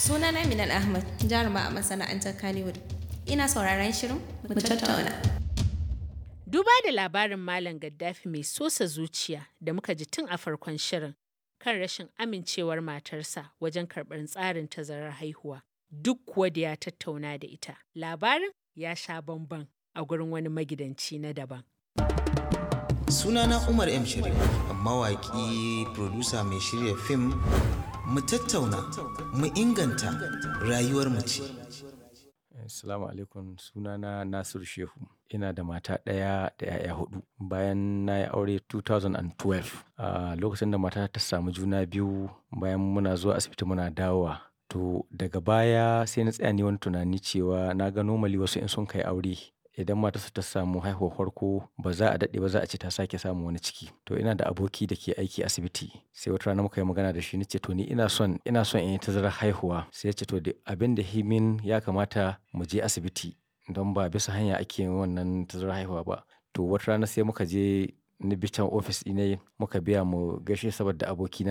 Sunana Minal Ahmad, jaruma a masana'antar Kannywood. Ina sauraron shirin mu tattauna. Duba da labarin Malam Gaddafi mai sosa zuciya da muka ji tun a farkon shirin kan rashin amincewar matarsa wajen karɓar tsarin tazarar haihuwa. Duk kuwa da ya tattauna da ita. Labarin ya sha bamban a gurin wani magidanci na daban. Sunana Umar M. Sharif, mawaƙi, producer mai shirya fim, mu tattauna, mu inganta rayuwar mace. Assalamu alaikum sunana Nasiru Shehu. Ina da mata ɗaya da 'ya'ya hudu. Bayan na yi aure 2012, a lokacin da mata ta samu juna biyu bayan muna zuwa asibiti muna dawowa. To daga baya sai na tsaya ni wani tunani cewa na ga normally wasu in sun kai aure idan matarsa ta samu haihuwar farko ba za a daɗe ba za a ce ta sake samun wani ciki. To ina da aboki da ke aiki asibiti sai wata rana muka yi magana da shi na ce to ni ina son ina son in yi tazarar haihuwa. Sai ya ce to abin da himin ya kamata mu je asibiti don ba bisa hanya ake yin wannan tazarar haihuwa ba. To wata rana sai muka je ni bi can ofis ɗinai muka biya mu gaishe saboda abokina.